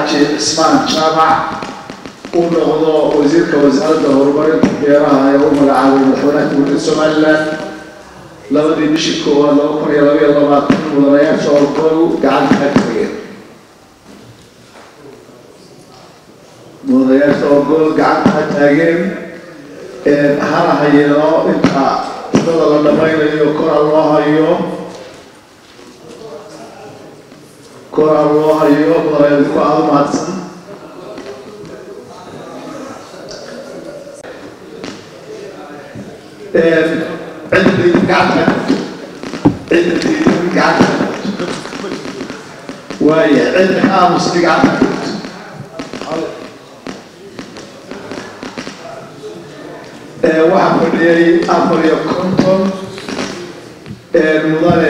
xaaji cismaan jaamac uu noqdo wasiirka wasaaradda horumarinta beeraha ee u magacaabay madaxweynaha dowladda somalilan labadii bishii koowaad laba kun iyo laba iyo labaatan mudanayaasha orgol gacanta ka tageen mudanayaasha orgol gacanta ka taageen hana hayeeno inta wadada la dhamaynayo kora loo hayo kora loo hayo mudanayaadku aada u mahadsan عندي قاعدة عندي قاعدة وهي عندي خامس قاعدة waxaa fadhiyay afar iyo konton mudane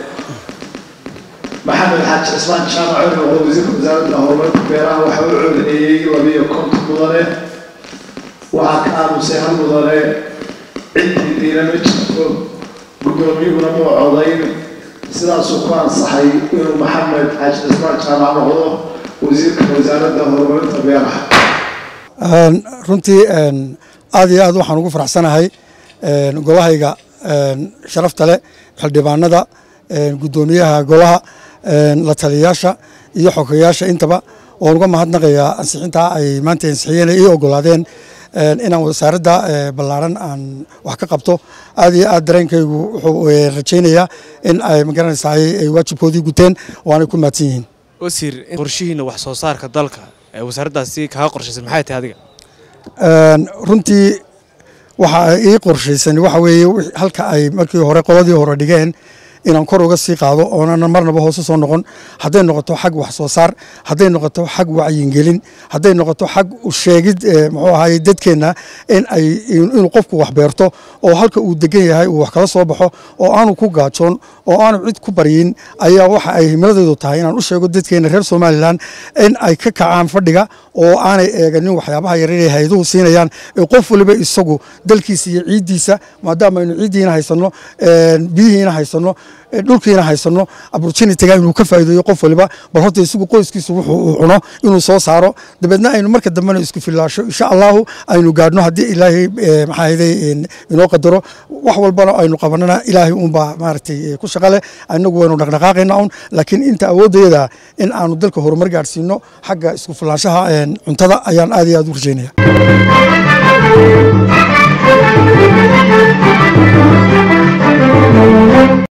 maxamed xaaji cismaan jaamac oo wasiirka wasaaradda horumarinta beeraha waxa u codeeyey labiyo konton mudane waxaa ka aamusay hal mudane ciddii diina ma jirto guddoomiyuhuna muu codayn sidaasuu ku ansaxay inuu maxamed xaaji cismaan jaamac noqdo wasiirka wasaaradda horumarinta beeraha runtii aad iyo aad waxaan ugu faraxsanahay golahayga sharafta leh xildhibaanada guddoomiyaha golaha la taliyayaasha iyo xogeyaasha intaba waan uga mahadnaqayaa ansixintaa ay maanta ansixiyeen ii ogolaadeen inaan wasaaradda ballaaran aan wax ka qabto aad iyo aad dareenkaygu wuxuu rajaynayaa in ay magaranaysaa ay waajibkoodii guteen oo aanay ku mahadsan yihiin wasiir qorshihiina wax soo saarka dalka ee wasaaraddaasi kaga qorshaysan maxay tahay adiga runtii waxa ii qorshaysan waxa weeye halka ay markii hore qoladii hore dhigeen inaan kor uga sii qaado oonan marnaba hoose soo noqon hadday noqoto xag wax soo saar hadday noqoto xag wacyingelin hadday noqoto xag sheegid muxuu ahaye dadkeenna in ay inuu qofku wax beerto oo halka uu degan yahay uu wax kala soo baxo oo aanu ku gaajoon oo aanu cid ku baryin ayaa waxa ay himiladeedu tahay inaan u sheego dadkeena reer somalilan in ay ka kacaan fadhiga oo aanay eeganin waxyaabaha yaryar ee hayduhu siinayaan ee qof waliba isagu dalkiisa iyo ciiddiisa maadaama aynu ciiddiina haysanno biyihiina haysanno dhulkiina haysano opportunitiga inuu ka faa'iideeyo qof waliba bal horta isagu qoyskiisu wuxuu uu cuno inuu soo saaro dabeedna aynu marka dambena isku filaasho insha allahu aynu gaadhno haddii ilaahay maxaa ahayday inoo qadaro wax walbana aynu qabanana ilaahay uunbaa maaragtay ku shaqa leh inagu waynu dhaqdhaqaaqayna un laakiin inta awoodayada in aanu dalka horumar gaadhsiino xagga isku filaanshaha cuntada ayaan aad iyo aad u rajaynaya Thank you.